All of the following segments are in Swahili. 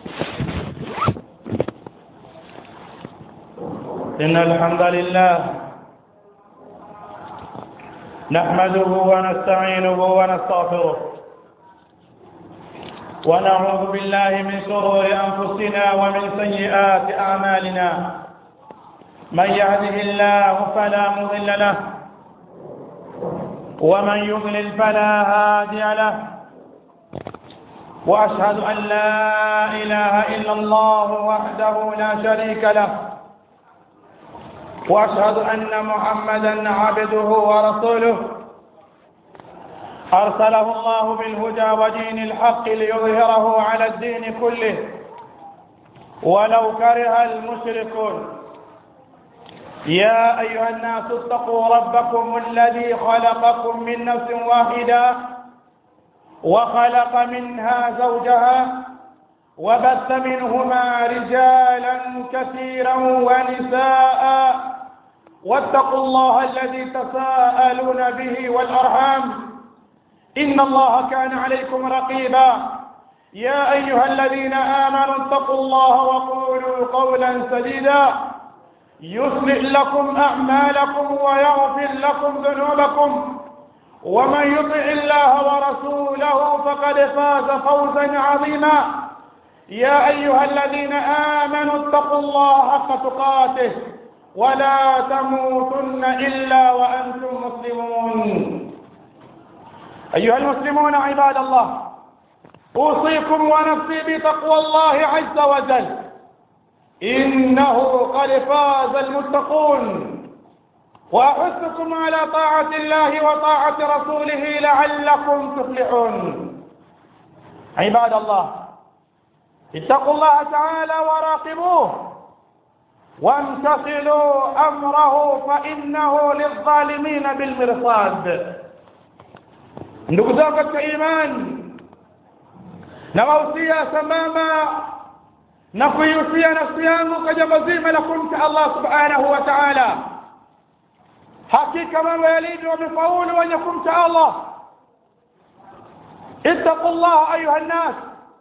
إن الحمد لله نحمده ونستعينه ونستغفره ونعوذ بالله من شرور أنفسنا ومن سيئات أعمالنا من يهده الله فلا مضل له ومن يضلل فلا هادي له وأشهد أن لا إله إلا الله وحده لا شريك له واشهد ان محمدا عبده ورسوله ارسله الله بالهدى ودين الحق ليظهره على الدين كله ولو كره المشركون يا ايها الناس اتقوا ربكم الذي خلقكم من نفس واحده وخلق منها زوجها وبث منهما رجالا كثيرا ونساء واتقوا الله الذي تساءلون به والأرحام إن الله كان عليكم رقيبا يا أيها الذين آمنوا اتقوا الله وقولوا قولا سديدا يصلح لكم أعمالكم ويغفر لكم ذنوبكم ومن يطع الله ورسوله فقد فاز فوزا عظيما يا أيها الذين آمنوا اتقوا الله حق تقاته ولا تموتن إلا وأنتم مسلمون أيها المسلمون عباد الله أوصيكم ونفسي بتقوى الله عز وجل إنه قد فاز المتقون وأحثكم على طاعة الله وطاعة رسوله لعلكم تفلحون عباد الله اتقوا الله تعالى وراقبوه وامتثلوا امره فانه للظالمين بالمرصاد ndugu zangu katika imani na wahusia sambamba na kuihusia nafsi yangu kwa jambo zima la kumcha allah subhanahu wa taala hakika mambo yalivyo wamefaulu wenye kumcha allah ittaqu llah ayuha nnas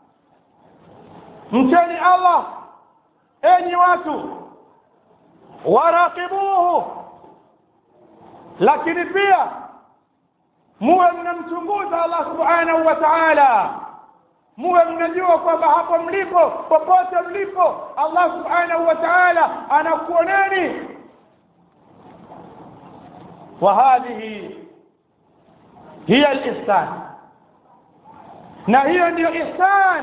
mcheni allah enyi watu waraqibuhu lakini pia muwe mnamchunguza allah subhanahu wa taala muwe mnajua kwamba hapo mlipo popote mlipo allah subhanahu wa taala anakuoneni وهذه هي الإحسان na hiyo ndiyo ihsan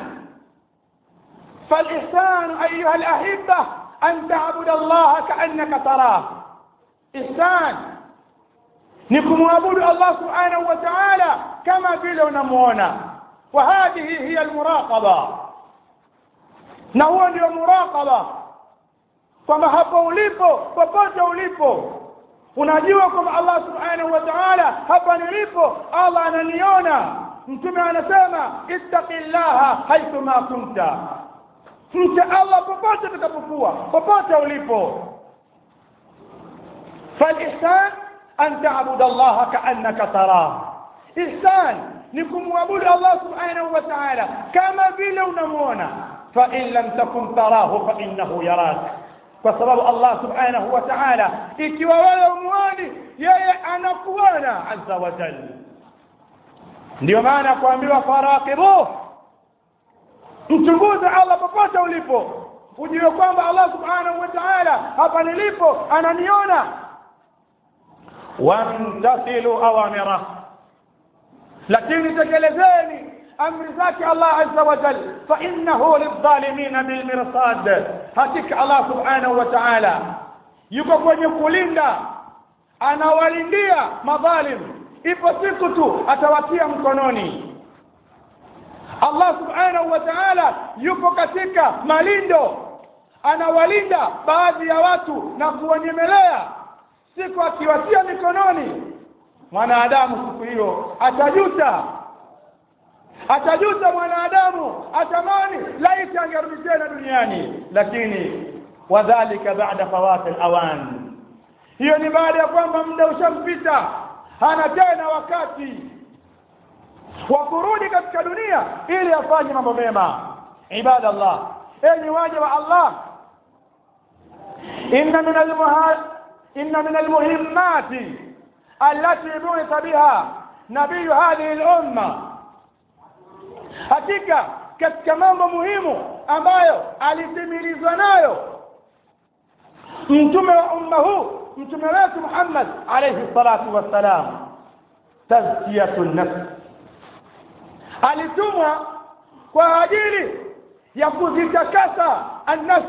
فالإحسان أيها الأحبة أن تعبد الله كأنك تراه إحسان نكم عبد الله سبحانه وتعالى كما vile unamuona وهذه هي المراقبة na huo ndio muraqaba kwamba hapo ulipo popote ulipo unajua kwamba Allah subhanahu wa ta'ala hapa nilipo Allah ananiona mtume anasema ittaqillaha haithuma kunta mche Allah popote utakapokuwa popote ulipo فالإحسان أن تعبد الله كأنك تراه إحسان نكون معبود الله سبحانه وتعالى كما vile unamuona فإن لم تكن تراه فإنه يراك وسبب الله سبحانه وتعالى ikiwa wewe umuoni yeye anakuona azza wa jalla ndio maana kuambiwa faraqibuh mchunguze Allah popote ulipo ujue kwamba Allah subhanahu wa ta'ala hapa nilipo ananiona wamtasilu awamira lakini tekelezeni amri zake Allah azza wa jalla fa innahu lidhalimina bilmirsad hakika Allah subhanahu wa ta'ala yuko kwenye kulinda anawalindia madhalim ipo siku tu atawatia mkononi Allah subhanahu wa ta'ala yupo katika malindo anawalinda baadhi ya watu na kuwanyemelea siku akiwatia mikononi mwanadamu siku hiyo atajuta atajuta mwanadamu atamani laiti angerudi tena duniani lakini wadhalika baada fawati alawan hiyo ni baada ya kwamba muda ushampita hana tena wakati wa kurudi katika dunia ili afanye mambo mema عباد الله أي واجب الله إن من المها... إن من المهمات التي بعث بها نبي هذه الأمة hakika katika mambo muhimu ambayo alitimilizwa nayo mtume wa umma huu mtume wetu Muhammad alayhi salatu wassalam tazkiyatu nafs alitumwa kwa ajili ya kuzitakasa an-nafs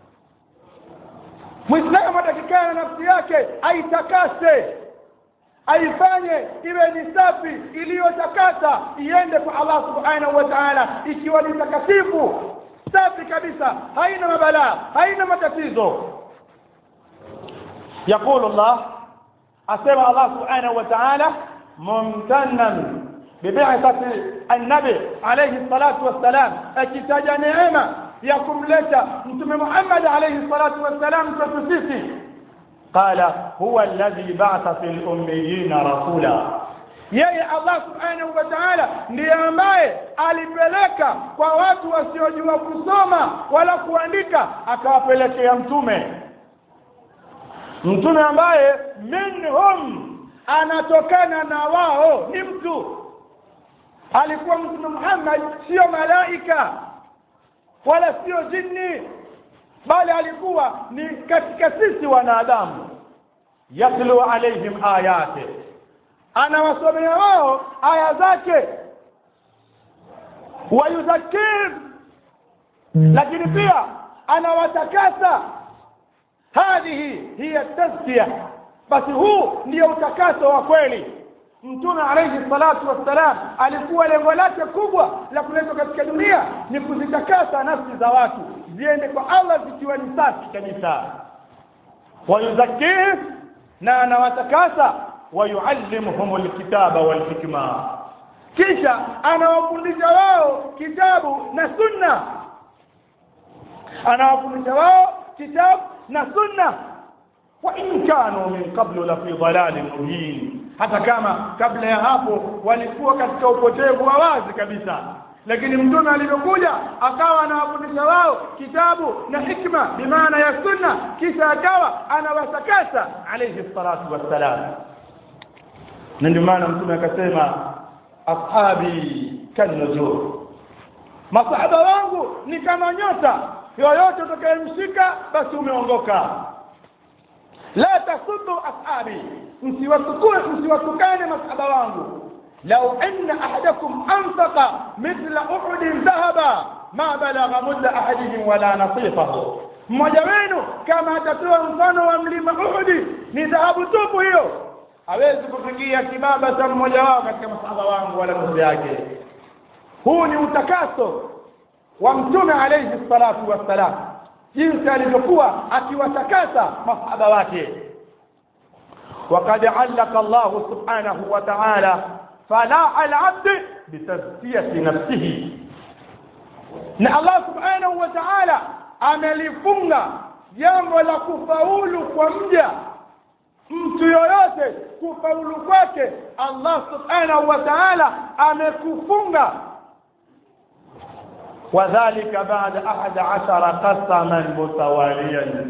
Muislamu atakikana nafsi yake aitakase aifanye iwe ni safi iliyotakasa iende kwa Allah subhanahu wa ta'ala ikiwa ni takatifu safi kabisa haina mabalaa haina matatizo يقول الله أسمع الله سبحانه وتعالى ممتنا ببعثة النبي عليه الصلاة والسلام أكتاج نعمة يقوم لك أنتم محمد عليه الصلاة والسلام تتسيسي قال هو الذي بعث في الأميين رسولا yeye Allah subhanahu wa ta'ala ndiye ambaye alipeleka kwa watu wasiojua kusoma wala kuandika akawapelekea mtume mtume ambaye minhum anatokana na wao ni mtu alikuwa mtume Muhammad sio malaika wala sio jini bali alikuwa ni katika sisi wanadamu yatlu alaihim ayati anawasomea wao aya zake wayuzakim lakini pia anawatakasa hadhihi hiya tazkiya basi huu ndio utakaso wa kweli mtume alayhi salatu wassalam alikuwa lengo lake kubwa la kuletwa katika dunia ni kuzitakasa nafsi za watu ziende kwa Allah zikiwa ni safi kabisa wayuzakih na anawatakasa wayuallimuhum alkitaba walhikma kisha anawafundisha wao kitabu na sunna anawafundisha wao kitabu na sunna wa in kanu min qablu la fi dhalalin mubin hata kama kabla ya hapo walikuwa katika upotevu wa wazi kabisa lakini mtume alipokuja akawa anawafundisha wao kitabu na hikma bimaana ya sunna kisha akawa anawatakasa alayhi salatu wassalam na ndio maana mtume akasema ashabi kanujur masahaba wangu ni kama nyota yoyote utakayemshika basi umeongoka la tasubbu ashabi msiwatukue msiwatukane masahaba wangu لو أن أحدكم أنفق مثل أحد ذهبا ما بلغ مد أحدهم ولا نصيفه mmoja wenu kama atatoa mfano wa mlima Uhudi ni dhahabu tupu hiyo hawezi kufikia kibaba cha mmoja wao katika masahaba wangu wala nusu yake huu ni utakaso wa mtume alayhi salatu wassalam jinsi alivyokuwa akiwatakasa masahaba wake وقد علق الله سبحانه وتعالى فلاح العبد بتزكية نفسه na Allah subhanahu wa ta'ala amelifunga jambo la kufaulu kwa mja mtu yoyote kufaulu kwake Allah subhanahu wa ta'ala amekufunga wadhālika ba'da ahad ashara qasaman mutawaliyan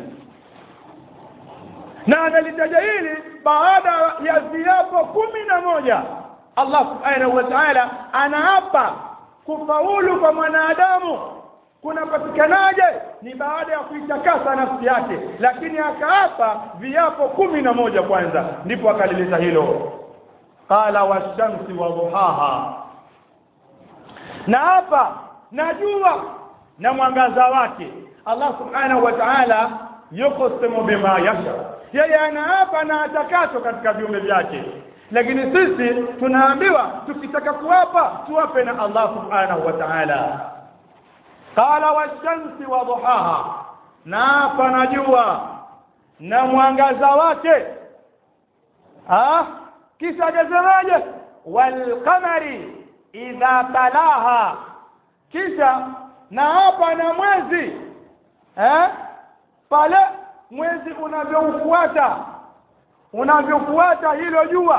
na analitaja hili baada ya viapo kumi na moja Allah subhanahu wa ta'ala anaapa kufaulu kwa mwanadamu kunapatikanaje ni baada ya kuitakasa nafsi yake lakini akaapa viapo kumi na moja kwanza ndipo akalileta hilo qala washamsi wa duhaha na hapa na jua na mwangaza wake Allah subhanahu wa ta'ala yuqsimu bima yasha yeye anaapa na atakacho katika viumbe vyake lakini sisi tunaambiwa tukitaka kuwapa tuwape na Allah subhanahu wa ta'ala qala washamsi wa duhaha na panajua na mwangaza wake ah kisha jazamaje wal qamari idha talaha kisha na hapa na mwezi eh pale mwezi unavyoufuata unavyofuata hilo jua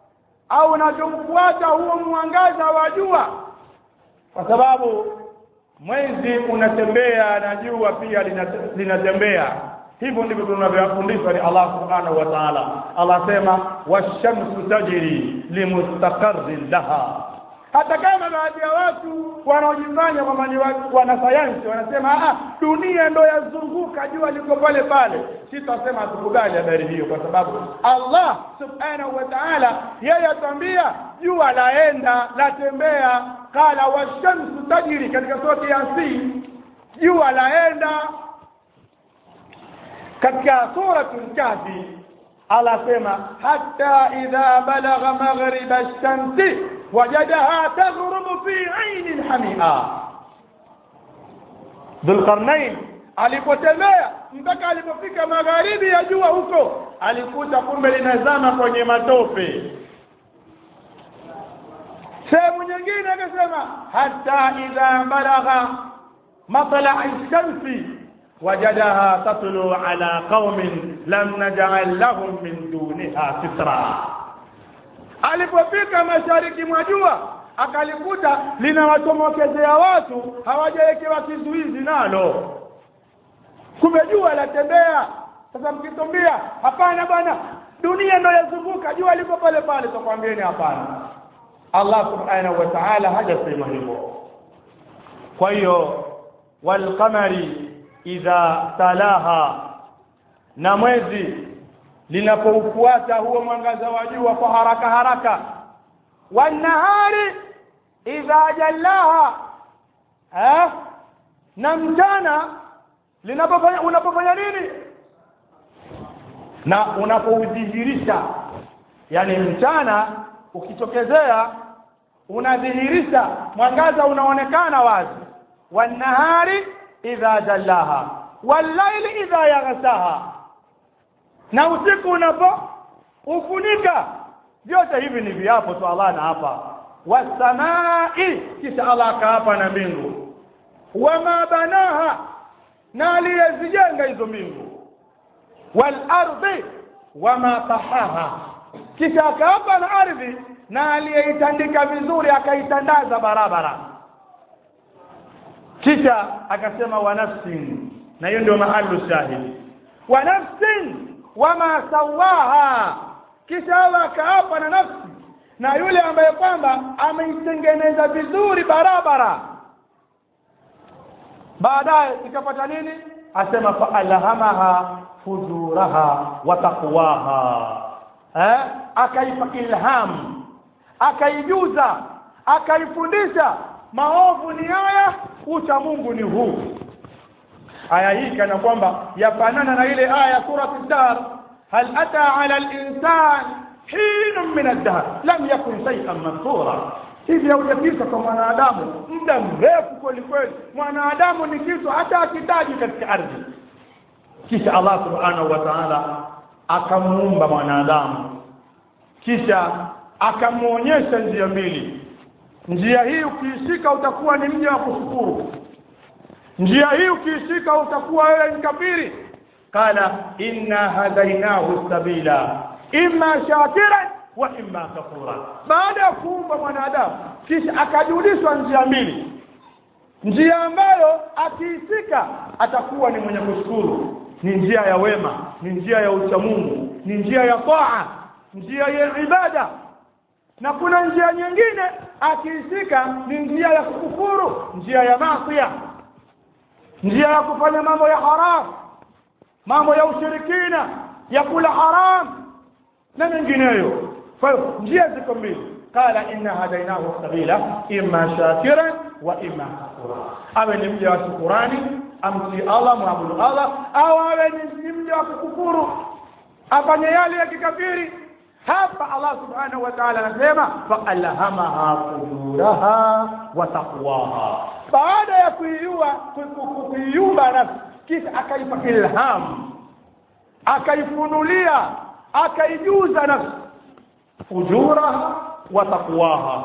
au unavyomfuata huo mwangaza wa jua kwa sababu mwezi unatembea na jua pia linate- linatembea hivyo ndivyo tunavyofundishwa ni Allah subhanahu wa ta'ala Allah sema washamsu tajri limustaqarrin laha hata kama baadhi ya watu wanaojifanya kwamba ni wa- wanasayansi wanasema ah dunia ndo yazunguka jua liko pale pale sitasema hatukubali habari hiyo kwa sababu Allah subhanahu wa ta'ala yeye atambia jua laenda latembea qala washamsu tajri katika surati yasin jua laenda katika suratul kahfi Allah sema hatta idha balagha maghriba ash-shamsi wajadaha taghrubu fi 'aynin hamia Dhulqarnain alipotembea mpaka alipofika magharibi ya jua huko alikuta kumbe linazama kwenye matope sehemu nyingine akasema hatta idha balagha matla ash-shamsi wajadaha tatlu ala qaumin lam naj'al lahum min duniha sitra alipofika mashariki mwa jua akalikuta linawatomokezea watu hawajawekewa kizuizi nalo kumbe jua latembea sasa mkitumbia hapana bwana dunia ndo yazunguka jua liko pale pale tukwambieni hapana Allah subhanahu wa ta'ala hajasema hivyo kwa hiyo walqamari idha talaha na mwezi linapoufuata huo mwangaza wa jua kwa haraka haraka wanahari idha jallaha eh na mchana linapofanya unapofanya nini na unapoudhihirisha yani mchana ukitokezea unadhihirisha mwangaza unaonekana wazi wanahari idha jallaha wallaili idha yaghsaha na usiku unapo ufunika vyote hivi ni viapo tu Allah na hapa wasamai kisha Allah akaapa na mbingu wama banaha na aliyezijenga hizo mbingu wal ardi wama tahaha kisha akaapa na ardhi na aliyeitandika vizuri akaitandaza barabara kisha akasema wa nafsin na hiyo ndio mahalu shahidi wa nafsin wama sawaha kisha Allah akaapa na nafsi na yule ambaye kwamba ameitengeneza vizuri barabara baadaye ikapata nini asema fa alhamaha fujuraha wa taqwaha eh akaipa ilham akaijuza akaifundisha maovu ni haya ucha Mungu ni huu aya hii kana kwamba yafanana na ile aya surati dar hal ata ala al-insan hin min ad-dahr lam yakun shay'an mansura hivi haujapita kwa mwanadamu muda mrefu kweli kweli mwanadamu ni kitu hata akitaji katika ardhi kisha Allah subhanahu wa ta'ala akamuumba mwanadamu kisha akamuonyesha njia mbili njia hii ukiishika utakuwa ni mja wa kushukuru njia hii ukiishika utakuwa wewe ni kafiri qala inna hadainahu sabila imma shakiran wa imma kafura baada ya kuumba mwanadamu kisha akajulishwa njia mbili njia ambayo akiishika atakuwa ni mwenye kushukuru ni njia ya wema ni njia ya uchamungu ni njia ya taa njia ya ibada na kuna njia nyingine akiishika ni njia ya kukufuru njia ya maasiya njia ya kufanya mambo ya haram mambo ya ushirikina ya kula haram na mengineyo kwa hiyo njia ziko mbili qala inna hadainahu sabila imma shakiran wa imma kafura awe ni mja wa shukurani amtii Allah muabudu Allah au awe ni mja wa kukufuru afanye yale ya kikafiri hapa Allah subhanahu wa ta'ala anasema fa alhamaha fujuraha wa taqwaha baada ya kuiua kuiumba nafsi kisha akaipa ilham akaifunulia akaijuza nafsi fujuraha wa taqwaha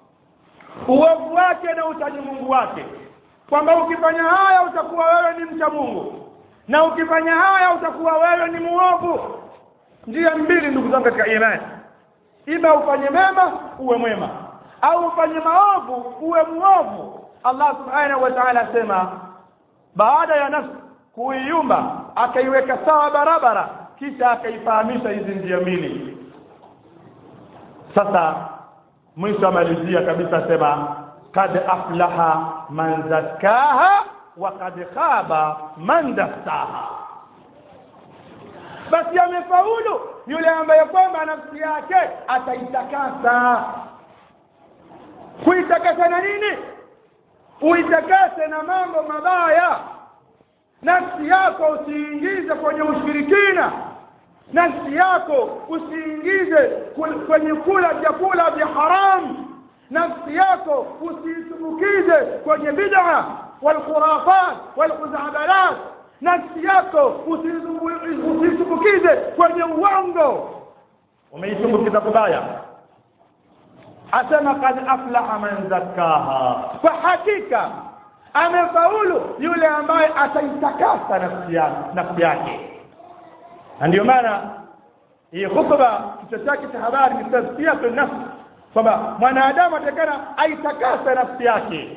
uovu wake na utaji Mungu wake kwamba ukifanya haya utakuwa wewe ni mcha Mungu na ukifanya haya utakuwa wewe ni muovu njia mbili ndugu zangu katika imani ima ufanye mema uwe mwema au ufanye maovu uwe muovu Allah subhanahu wa ta'ala asema baada ya nafsi kuiumba akaiweka sawa barabara kisha akaifahamisha hizi njia mbili sasa mwisho amalizia kabisa asema kad aflaha man zakkaha wa kad khaba man dassaha basi amefaulu yule ambaye kwamba nafsi yake ataitakasa kuitakasa na nini uitakase na mambo mabaya nafsi yako usiingize kwenye ushirikina nafsi yako usiingize kwenye kula vyakula vya haramu nafsi yako usiitumbukize kwenye bid'a walkhurafat walkhuzabalat nafsi yako usiitumbukize kwenye uongo umeitumbukiza kubaya asema kad aflaha man zakkaha kwa hakika amefaulu yule ambaye ataitakasa nafsi yake nafsi yake na ndio maana hii khutba kichwa chake cha habari ni tazkiyatu nafsi kwamba mwanadamu atakana aitakase nafsi yake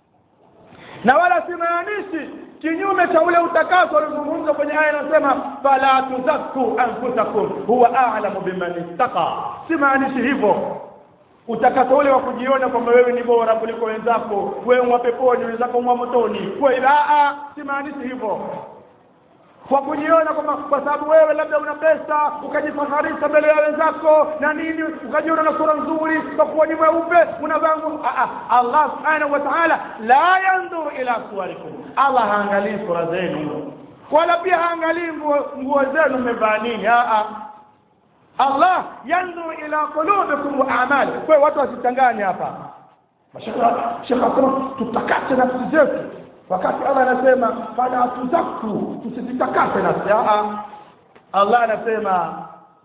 na wala simaanishi kinyume cha ule utakaso uliozungumzwa kwenye aya inasema fala tuzakku anfusakum huwa a'lamu biman ittaqa simaanishi hivyo utakaso ule wa kujiona kwamba wewe ni bora kuliko wenzako wewe mwa peponi wenzako mwa motoni wewe a simaanishi hivyo kwa kujiona kwamba kwa sababu wewe labda una pesa ukajifaharisha mbele ya wenzako na nini ukajiona na sura nzuri kwa kuwa ni mweupe unavaa nguo Allah subhanahu wa ta'ala la yanzuru ila suwarikum Allah haangalii sura zenu wala pia haangalii nguo zenu mmevaa nini Allah yanzuru ila qulubikum wa a'mal kwa watu wasichanganye hapa Shekha asema tutakate nafsi zetu wakati Allah anasema fala tuzaku tusizitakase nafsi Allah anasema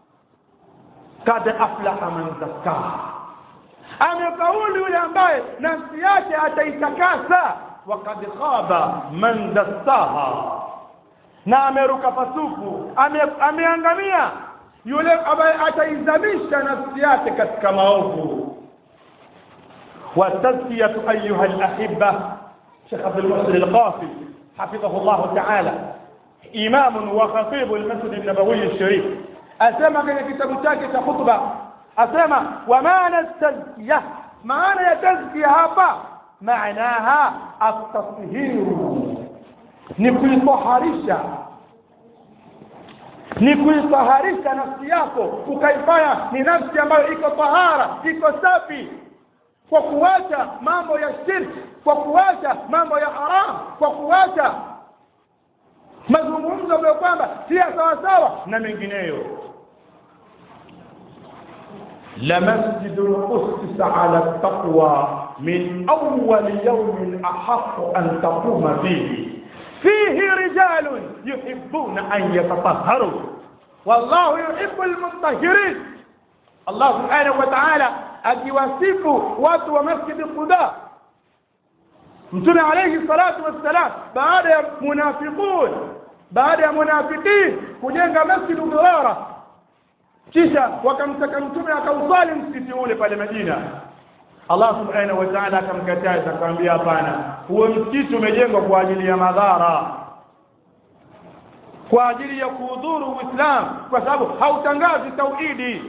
kad aflaha man zakkaha amefaulu yule ambaye nafsi yake ataitakasa wa kad khaba man dassaha na ameruka pasupu ame, ameangamia yule ambaye ataizamisha nafsi yake katika maovu والتزكية أيها الأحبة شيخ عبد المحسن القاسي حفظه الله تعالى إمام وخطيب المسجد النبوي الشريف أسمى كان كتاب شاكي خطبة أسمى ومعنى التزكية معنى التزكية هابا معناها التطهير نكويطهارشا ni kuitaharisha nafsi yako ukaifanya ni nafsi ambayo iko tahara iko safi kwa kuacha mambo ya shirki kwa kuacha mambo ya haram kwa kuacha mazungumzo ambayo kwamba si ya sawa sawa na mengineyo لمسجد أسس على التقوى من أول يوم أحق أن تقوم فيه فيه رجال يحبون أن يتطهروا والله يحب المطهرين الله سبحانه وتعالى akiwasifu watu wa masjidi Quba Mtume alayhi salatu wassalam baada ya munafiqun baada ya munafiqin kujenga masjidu Dirara kisha wakamtaka mtume akausali msikiti ule pale Madina Allah subhanahu wa ta'ala akamkataza akamwambia hapana huo msikiti umejengwa kwa ajili ya madhara kwa ajili ya kuhudhuru Uislamu kwa sababu hautangazi tauhidi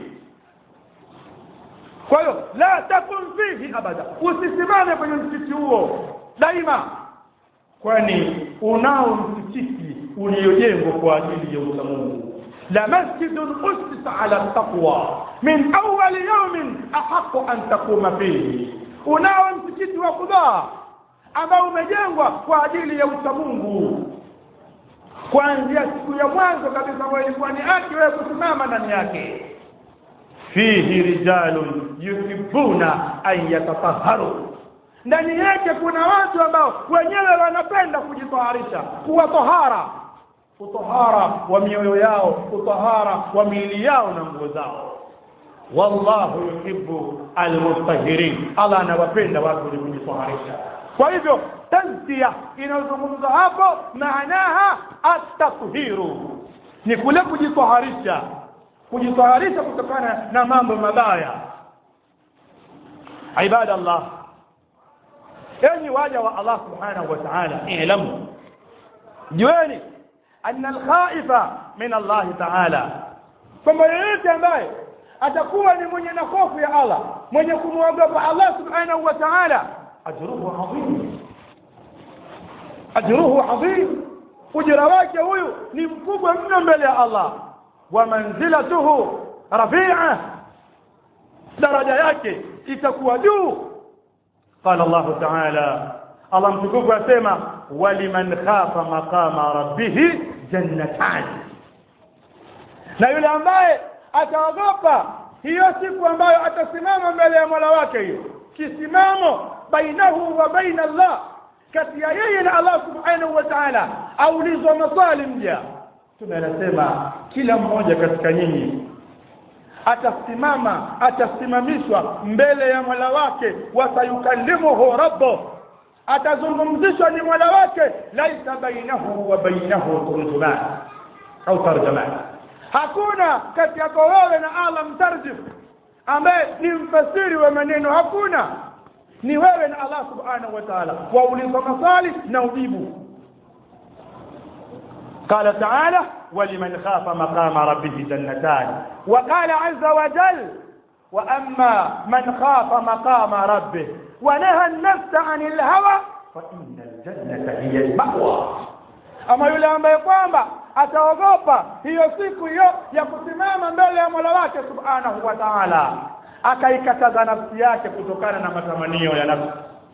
kwa hiyo la takun fihi abada usisimame kwenye msikiti huo daima kwani unao msikiti uliojengwa kwa ajili ya uchamungu la masjidun usisa ala taqwa min awwal yawmin ahqqu an taquma fihi unao msikiti wa Quba ambao umejengwa kwa ajili ya uchamungu kuanzia siku ya mwanzo kabisa ambayo ilikuwa ni haki wewe kusimama ndani yake fihi rijalun yuhibbuna an yatatahharu ndani yake kuna watu ambao wenyewe wanapenda kujitaharisha kuwa tohara utohara wa mioyo yao utohara wa miili yao na nguo zao wallahu yuhibbu almutahirin Allah anawapenda watu wenye kujitaharisha kwa hivyo tazkia inayozungumzwa hapo maanaha at-tathiru ni kule kujitaharisha kujitaharisha kutokana na mambo mabaya ibada Allah enyi waja wa Allah subhanahu wa ta'ala ilamu jueni anna alkhaifa min Allah ta'ala kwamba yeyote ambaye atakuwa ni mwenye na hofu ya Allah mwenye kumwogopa Allah subhanahu wa ta'ala ajruhu adhim ajruhu adhim ujira wake huyu ni mkubwa mno mbele ya Allah wa manzilatuhu rafi'a daraja yake itakuwa juu qala Allah ta'ala Allah mtukufu asema waliman khafa maqama rabbih jannatan na yule ambaye ataogopa hiyo siku ambayo atasimama mbele ya Mola wake hiyo kisimamo bainahu wa baina Allah kati ya yeye na Allah subhanahu wa ta'ala aulizwa maswali mja tunasema kila mmoja katika nyinyi atasimama atasimamishwa mbele ya Mola wake wasayukallimuhu rabbuh atazungumzishwa ni Mola wake laisa bainahu wa bainahu turjuman au tarjuman hakuna kati yako wewe na Allah mtarjim ambaye ni mfasiri wa maneno hakuna ni wewe na Allah subhanahu wa ta'ala waulizwa maswali na ujibu قال تعالى ولمن خاف مقام ربه جنتان وقال عز وجل وأما من خاف مقام ربه ونهى النفس عن الهوى فإن الجنة هي المأوى ama yule ambaye kwamba ataogopa hiyo siku hiyo ya kusimama mbele ya Mola wake Subhanahu wa Ta'ala akaikataza nafsi yake kutokana na matamanio ya nafsi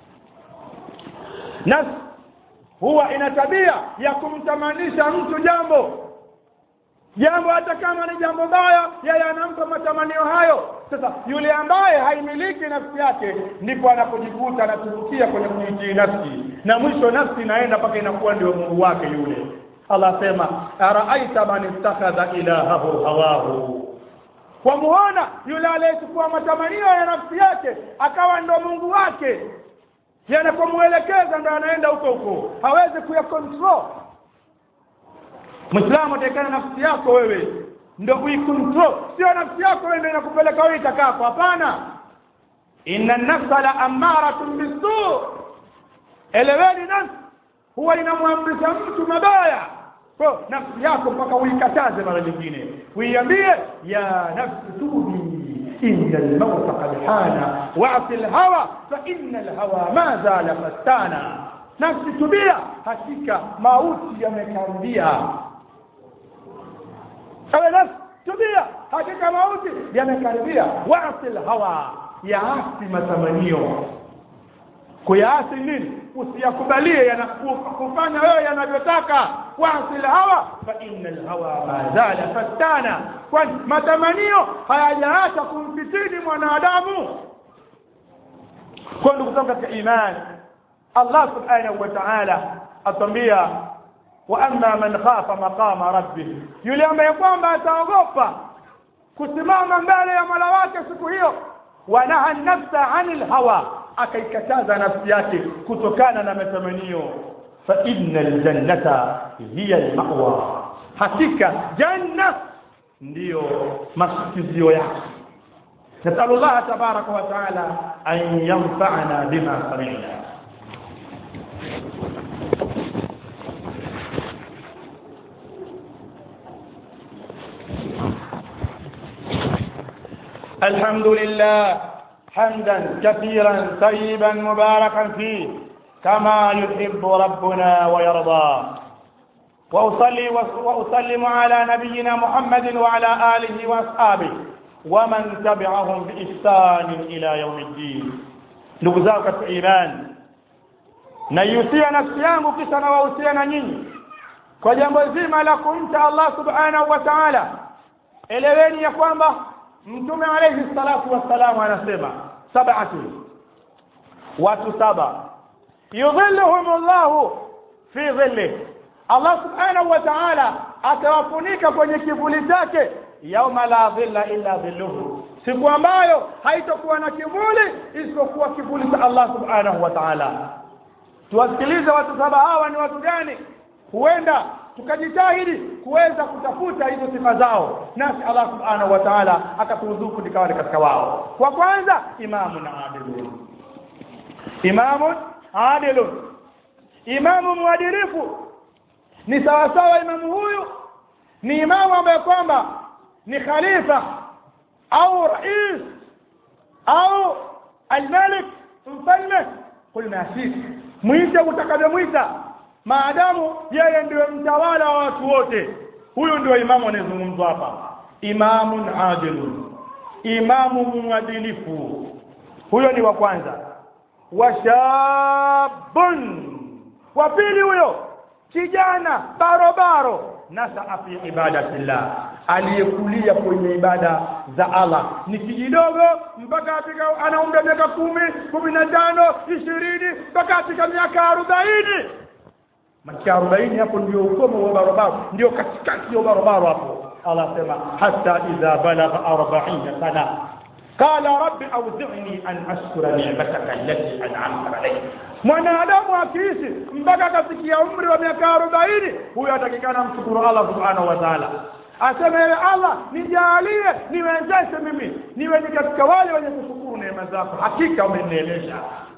nafsi huwa ina tabia ya kumtamanisha mtu jambo jambo hata kama ni jambo baya yeye anampa matamanio hayo sasa yule ambaye haimiliki nafsi yake ndipo anapojikuta anatubukia kwenye kuitii nafsi na mwisho nafsi inaenda mpaka inakuwa ndio mungu wake yule Allah asema araaita man ittakhadha ilahahu hawahu wamuona yule aliyechukua matamanio ya nafsi yake akawa ndo mungu wake yanapomwelekeza ndo anaenda huko huko hawezi kuya control Muislamu atakana nafsi yako wewe ndio uikontrol sio nafsi yako wewe ndio inakupeleka wewe itakako hapana inna nafsa la amaratun bisu eleweni nafsi huwa inamwamrisha mtu mabaya kwa nafsi yako mpaka uikataze mara nyingine uiambie ya nafsi tubi إن الموت قد حان واعص الهوى فإن الهوى ما زال فتانا nafsi tubia hakika mauti yamekaribia ewe nafsi tubia hakika mauti yamekaribia wasil hawa yaasi matamanio kuyaasi nini usiyakubalie kufanya wewe yanavyotaka wasil hawa fa inna alhawa ma zala fattana kwani matamanio hayajaacha kumfitini mwanadamu kwa ndugu zangu katika imani Allah subhanahu wa ta'ala atambia wa amma man khafa maqama rabbih yule ambaye kwamba ataogopa kusimama mbele ya Mola wake siku hiyo wanaha nafsa anil hawa akaikataza nafsi yake kutokana na matamanio fa innal jannata hiya al-ma'wa hakika janna ndiyo masikizio yake نسأل الله تبارك وتعالى أن ينفعنا بما سمعنا الحمد لله حمدا كثيرا طيبا مباركا فيه كما يحب ربنا ويرضى وأصلي وأسلم على نبينا محمد وعلى آله وأصحابه ومن تبعهم بإحسان إلى يوم الدين ndugu zao katika imani naihusia nafsi yangu kisha nawahusia na nyinyi kwa jambo zima la kumcha Allah subhanahu wa ta'ala eleweni ya kwamba mtume alayhi salatu wassalam anasema sab'atu watu saba yudhilluhum Allah fi dhilli Allah subhanahu wa ta'ala atawafunika kwenye kivuli chake yauma la dhilla illa dhilluhu siku ambayo haitokuwa na kivuli isipokuwa kivuli cha Allah subhanahu wa ta'ala tuwasikilize watu saba hawa ni watu gani huenda tukajitahidi kuweza kutafuta hizo sifa zao nasi Allah subhanahu wa ta'ala akaturuzuku nikawa katika wao wa kwanza imamu na adilun imamu adilun imamu mwadilifu ni sawasawa imamu huyu ni imamu ambaye kwamba ni khalifa au rais au almalik mfalme qul ma shik mwite utakavyomwita maadamu yeye ndio mtawala wa watu wote huyu ndio imamu anayezungumzwa hapa imamun adilun imamu mwadilifu huyo ni wa kwanza washabun wa pili huyo kijana barobaro nasaa fi ibadatillah aliyekulia kwenye ibada za Allah ni kijidogo mpaka afika anaumra miaka kumi kumi na tano ishirini mpaka afika miaka arobaini miaka arobaini hapo ndio ukomo wa barobaro ndio katikati ya barobaro hapo Allah asema hata idha balagha arbaina sana قال رب أوزعني أن أشكر نعمتك التي أنعمت علي mwanadamu akiishi mpaka akafikia umri wa miaka arobaini huyo atakikana mshukuru Allah subhanahu wa ta'ala aseme ewe Allah nijalie niwezeshe mimi niwe ni katika wale wenye kushukuru neema zako hakika umenielesha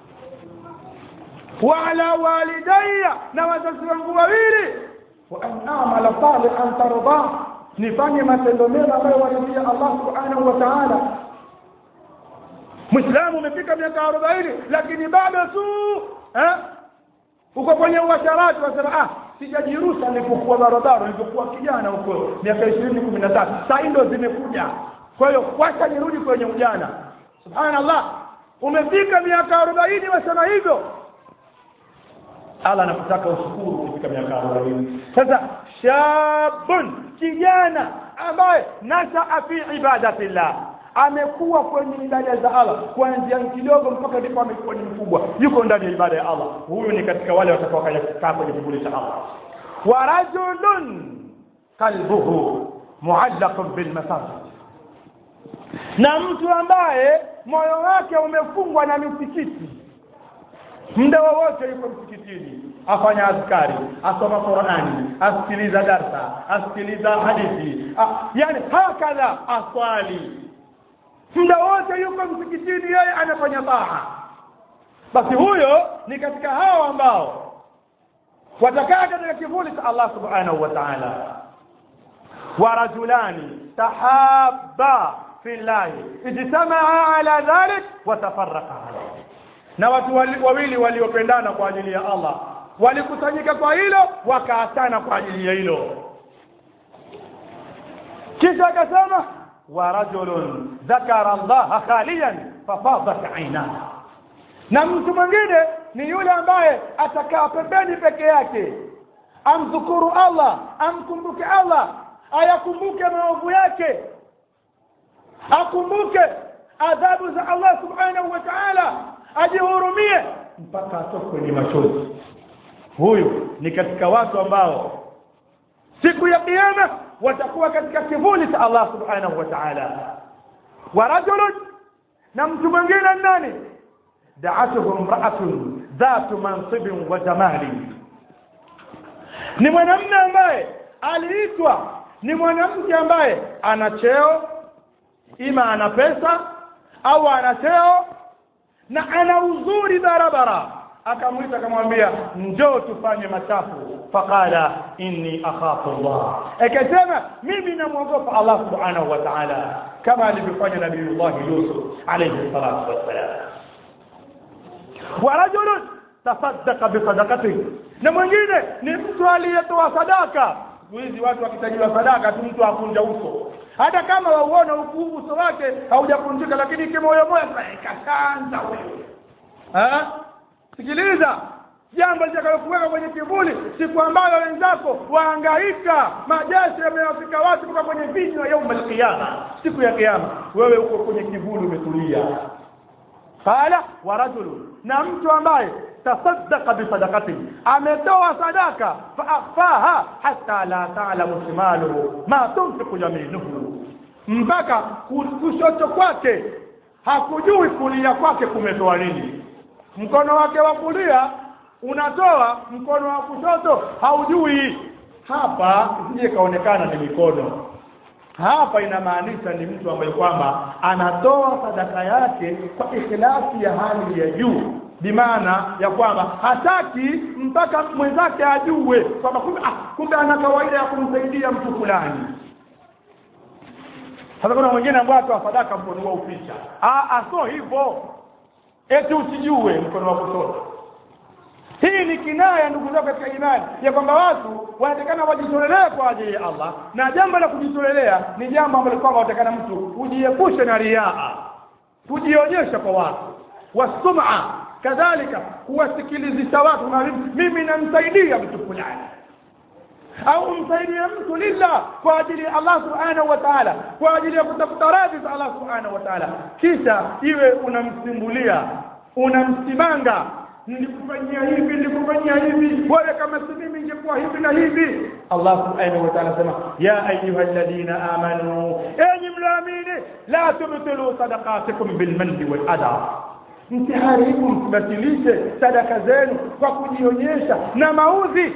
wa ala walidayya na wazazi wangu wawili wa an a'mala salihan tarda nifanye matendo mema ambayo waridhia Allah subhanahu wa ta'ala Muislamu umefika miaka arobaini lakini bado tu eh uko kwenye uasharati wasema ah sijajirusa nilipokuwa barabara nilipokuwa kijana huko miaka 20 13 saa ndio zimekuja kwa hiyo wacha nirudi kwenye ujana subhanallah umefika miaka arobaini wasema hivyo Allah anakutaka ushukuru ukifika miaka arobaini sasa shabun kijana ambaye nashaa fi ibadatillah amekuwa kwenye ibada za Allah kuanzia kidogo mpaka ndipo amekuwa ni mkubwa yuko ndani ya ibada ya Allah huyu ni katika wale watakao kaa kwenye kivuli cha Allah wa rajulun qalbuhu muallaqun bil masajid na mtu ambaye moyo wake umefungwa na misikiti muda wowote yuko msikitini afanya askari asoma Qur'ani asikiliza darsa asikiliza hadithi ah, yani hakadha aswali muda wote yuko msikitini yeye anafanya taa basi huyo ni katika hao ambao watakaa katika kivuli cha Allah subhanahu wa ta'ala wa rajulani tahabba fillahi ijtamaa ala dhalik wa tafarraqa alayhi na watu wawili waliopendana kwa ajili ya Allah walikusanyika kwa hilo wakaachana kwa ajili ya hilo kisha akasema ورجل ذكر الله خاليا ففاضت عيناه na mtu mwingine ni yule ambaye atakaa pembeni peke yake amdhukuru Allah amkumbuke Allah ayakumbuke maovu yake akumbuke adhabu za Allah subhanahu wa ta'ala ajihurumie mpaka atokwe ni machozi huyu ni katika watu ambao siku ya kiyama watakuwa katika kivuli cha Allah subhanahu wa ta'ala wa rajulun na mtu mwingine nani da'atuhu imra'atun dhatu mansibin wa jamali ni mwanamume ambaye aliitwa ni mwanamke ambaye ana cheo ima ana pesa au ana cheo na ana uzuri barabara akamwita akamwambia njoo tufanye machafu faqala inni akhafu Allah akasema mimi namwogopa Allah subhanahu wa ta'ala kama alivyofanya nabiiullah Yusuf alayhi salatu wassalam wa rajulun tasaddaqa bi sadaqatihi na mwingine ni mtu aliyetoa sadaka hizi watu wakitajiwa sadaka tu mtu akunja uso hata kama wauona uso wake haujakunjika lakini kimoyo moyo kakanza wewe eh sikiliza jambo litakalokuweka kwenye kivuli siku ambayo wenzako waangaika majeshi yamewafika watu kutoka kwenye vinywa yauma alqiyama siku ya kiyama wewe uko kwenye kivuli umetulia qala wa rajulun na mtu ambaye tasaddaqa bisadaqati ametoa sadaka faafaha hatta la ta'lamu shimaluhu ma tunfiqu yaminuhu mpaka kushoto kwake hakujui kulia kwake kumetoa nini mkono wake wa kulia unatoa mkono wa kushoto haujui hapa isije kaonekana ni mikono hapa inamaanisha ni mtu ambaye kwamba anatoa sadaka yake kwa ikhlasi ya hali ya juu bimaana ya kwamba hataki mpaka mwenzake ajue kwamba kumbe ah, kumbe ana kawaida ya kumsaidia mtu fulani sasa kuna mwingine ambaye atoa sadaka mkono wa uficha ah ah so hivyo eti usijue mkono wa kushoto hii ni kinaya ndugu zangu katika imani ya kwamba watu wanatakana wajitolelea kwa ajili ya Allah na jambo la kujitolelea ni jambo ambalo kwamba watakana mtu ujiepushe na riaa kujionyesha kwa watu wasum'a kadhalika kuwasikilizisha watu na mimi namsaidia mtu fulani au umsaidie mtu lillah kwa ajili ya Allah subhanahu wa ta'ala kwa ajili ya kutafuta radhi za Allah subhanahu wa ta'ala kisha iwe unamsimbulia unamsimanga nilikufanyia hivi nilikufanyia hivi wewe kama si mimi ingekuwa hivi na hivi Allah subhanahu wa ta'ala sema ya ayuha alladhina amanu enyi mlaamini la tubtilu sadaqatikum bilmanni wal adha msiharibu msibatilishe sadaka zenu kwa kujionyesha na maudhi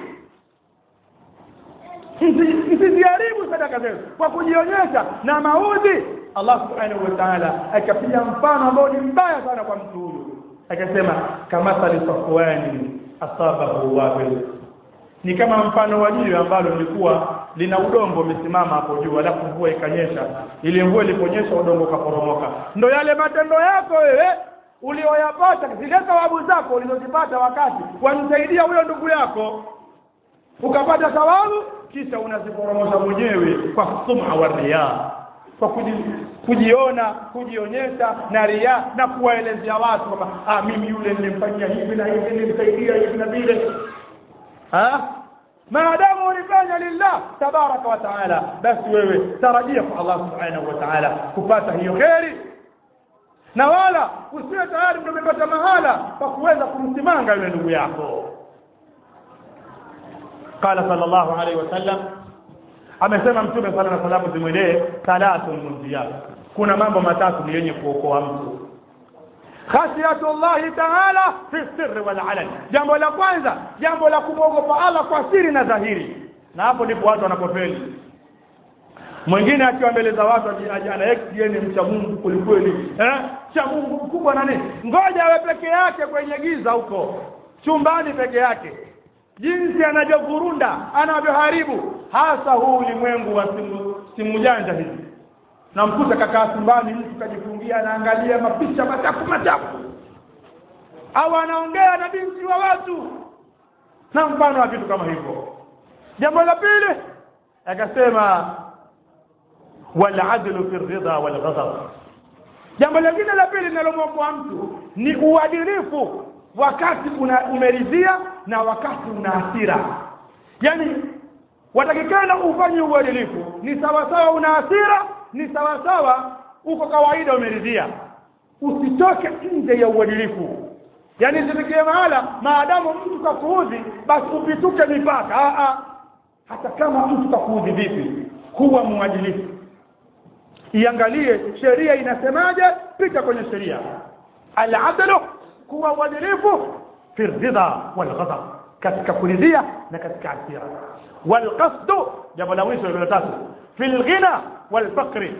msiziharibu sadaka zenu kwa kujionyesha na maudhi Allah subhanahu wa ta'ala akapiga mfano ambao ni mbaya sana kwa mtu huyu akasema kamathali safwani asabahu wabil ni kama mfano wa jiwe ambalo lilikuwa lina udongo umesimama hapo juu alafu mvua ikanyesha ile mvua iliponyesha udongo ukaporomoka ndo yale matendo yako wewe ulioyapata zile thawabu zako ulizozipata wakati wamsaidia huyo ndugu yako ukapata thawabu kisha unaziporomosha mwenyewe kwa sum'a wa riya kwa kuji, kujiona kujionyesha na ria na kuwaelezea watu kwamba ah mimi yule nilimfanyia hivi na hivi nilimsaidia hivi na vile ah maadamu ulifanya lillah tabaraka wa taala basi wewe tarajia kwa Allah subhanahu wa taala kupata hiyo kheri na wala usiwe tayari ndio umepata mahala pa kuweza kumsimanga yule ndugu yako قال صلى الله عليه وسلم amesema mtume sala na salamu zimwendee salatun munjiyat kuna mambo matatu ni yenye kuokoa mtu khashiyatullahi taala fi sirri wal alan jambo la kwanza jambo la kumwogopa Allah kwa siri na dhahiri na hapo ndipo watu wanapofeli mwingine akiwa mbele za watu anayekieni mcha Mungu kwelikweli eh cha Mungu mkubwa na nini ngoja awe peke yake kwenye giza huko chumbani peke yake jinsi anavyovurunda anavyoharibu hasa huu ulimwengu wa simu, simu janja hizi namkuta kakaa chumbani mtu kajifungia anaangalia mapicha machafu machafu au anaongea na binti wa watu na mfano wa vitu kama hivyo jambo la pili akasema waladlu fi ridha walghadab jambo lingine la pili linalomwokoa mtu ni uadilifu wakati una umeridhia na wakati una hasira yani watakikana ufanye uadilifu ni sawa sawa una hasira ni sawa sawa uko kawaida umeridhia usitoke nje ya uadilifu yani isifikie mahala maadamu mtu kakuudhi basi upituke mipaka a a hata kama mtu kakuudhi vipi kuwa mwadilifu iangalie sheria inasemaje pita kwenye sheria al-adlu kuwa uadilifu fi ridha wal ghadab katika kuridhia na katika hasira wal qasdu jambo la mwisho la tatu fil ghina wal faqri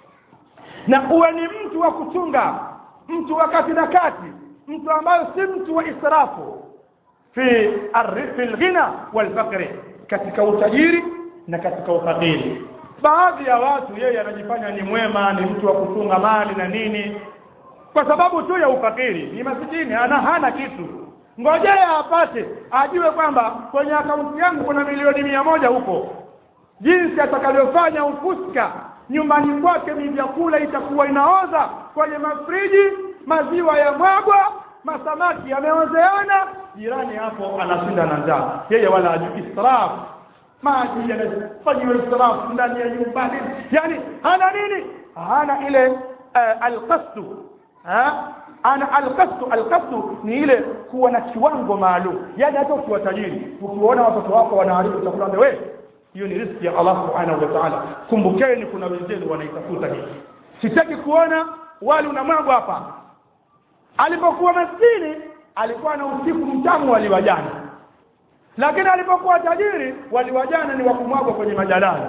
na uwe ni mtu wa kuchunga mtu wa kati na kati mtu ambaye si mtu wa israfu fi fil ghina wal faqri katika utajiri na katika ufakiri baadhi ya watu yeye anajifanya ni mwema ni mtu wa kuchunga mali na nini kwa sababu tu ya ufakiri ni masikini ana hana kitu ngojea apate ajue kwamba kwenye akaunti yangu kuna milioni mia moja huko jinsi atakavyofanya ufuska nyumbani kwake ni vyakula itakuwa inaoza kwenye mafriji maziwa ya mwagwa masamaki yameozeana jirani hapo anashinda na njaa yeye wala ajui israf maji yanafanyiwa israf ndani ya nyumbani yani hana nini hana ile uh, alqasdu ana alqasdu alqasdu ni ile kuwa na kiwango maalum yani hata ukiwa tajiri ukiona watoto wako wanaharibu chakula wewe hiyo ni riziki ya Allah subhanahu wa ta'ala kumbukeni kuna wenzenu wanaitafuta hii sitaki kuona wali unamwagwa hapa alipokuwa maskini alikuwa na usiku mtamu waliwajana lakini alipokuwa tajiri waliwajana ni wakumwagwa kwenye majalala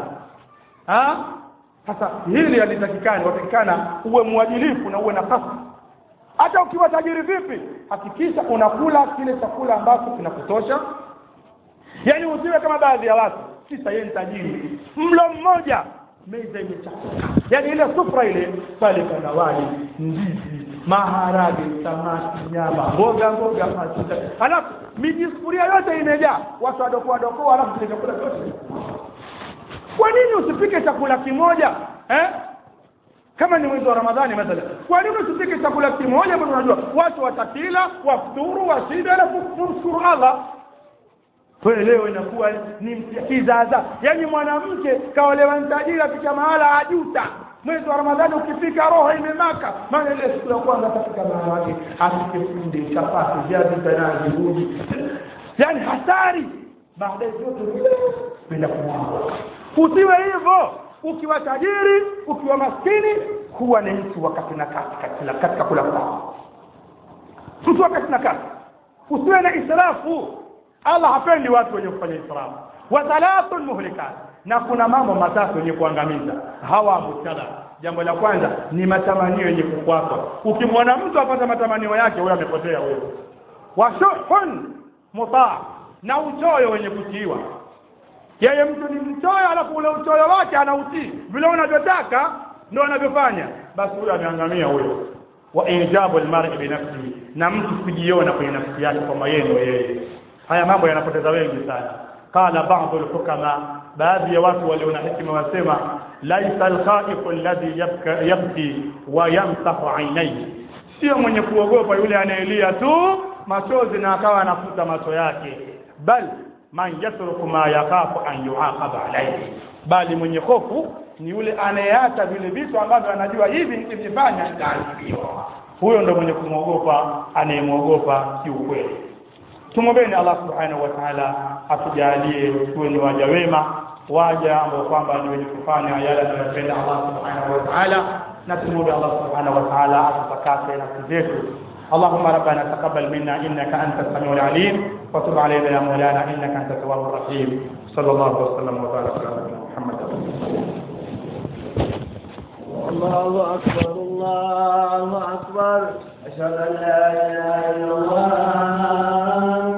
sasa hili halitakikani watakikana uwe mwadilifu na uwe na kasi hata ukiwa tajiri vipi hakikisha unakula kile chakula ambacho kinakutosha yaani usiwe kama baadhi ya watu kisa yeye ni tajiri mlo mmoja meza imechafuka yaani ile sufra ile pale pana wali ndizi maharage samaki nyama mboga mboga matunda halafu mijisufuria yote imejaa watu wadokoa dokoa halafu kile chakula chote kwa nini usipike chakula kimoja eh? kama ni mwezi wa ramadhani mathalan kwa nini usipike chakula kimoja bado unajua watu watakila wafuturu washibe alafu mshukuru allah wewe leo inakuwa ni kizaza yaani mwanamke kaolewa mtajiri afika mahala ajuta mwezi wa ramadhani ukifika roho imemaka maana ile siku ya kwanza atafika mahala wake apike kunde chapati viazi tanazi uji yaani hatari baadaye vyote venda kumwaga usiwe hivyo ukiwa tajiri ukiwa maskini huwa ni mtu wakati na kati katika, katika kula kwako mtu wakati na kati usiwe na israfu allah hapendi watu wenye kufanya israfu wa thalathun muhlikat na kuna mambo matatu yenye kuangamiza hawa mubtada jambo la kwanza ni matamanio yenye kukwapa ukimwona mtu apata matamanio yake huyo amepotea huyo washuhun mutaa na uchoyo wenye kutiiwa yeye mtu ni mchoyo alafu ule uchoyo wake anautii vile unavyotaka ndo anavyofanya basi huyo ameangamia huyo wa ijabu almar'i binafsihi na mtu kujiona kwenye nafsi yake kwamba yeye ndio yeye haya mambo yanapoteza wengi sana qala ba'd alhukama baadhi ya watu walio na hekima wasema laisa alkhaifu alladhi yabki wa yamsahu ainaihi sio mwenye kuogopa yule anayelia tu machozi na akawa anafuta macho yake bal man yatruku ma yakhafu an yuaqaba alayhi bali mwenye hofu ni yule anayeacha vile vitu ambavyo anajua hivi nikivifanya nitaadhibiwa huyo ndo mwenye kumwogopa anayemwogopa kiukweli tumwombeni allah subhanahu wa taala atujalie tuwe ni waja wema waja ambao kwamba ni wenye kufanya yale anayopenda allah subhanahu wa taala na tumwombe allah subhanahu wa taala atutakase nafsi zetu اللهم ربنا تقبل منا انك انت السميع العليم وتب علينا يا مولانا انك انت التواب الرحيم صلى الله وسلم وبارك على نبينا محمد الله أكبر الله أكبر أشهد أن لا إله إلا الله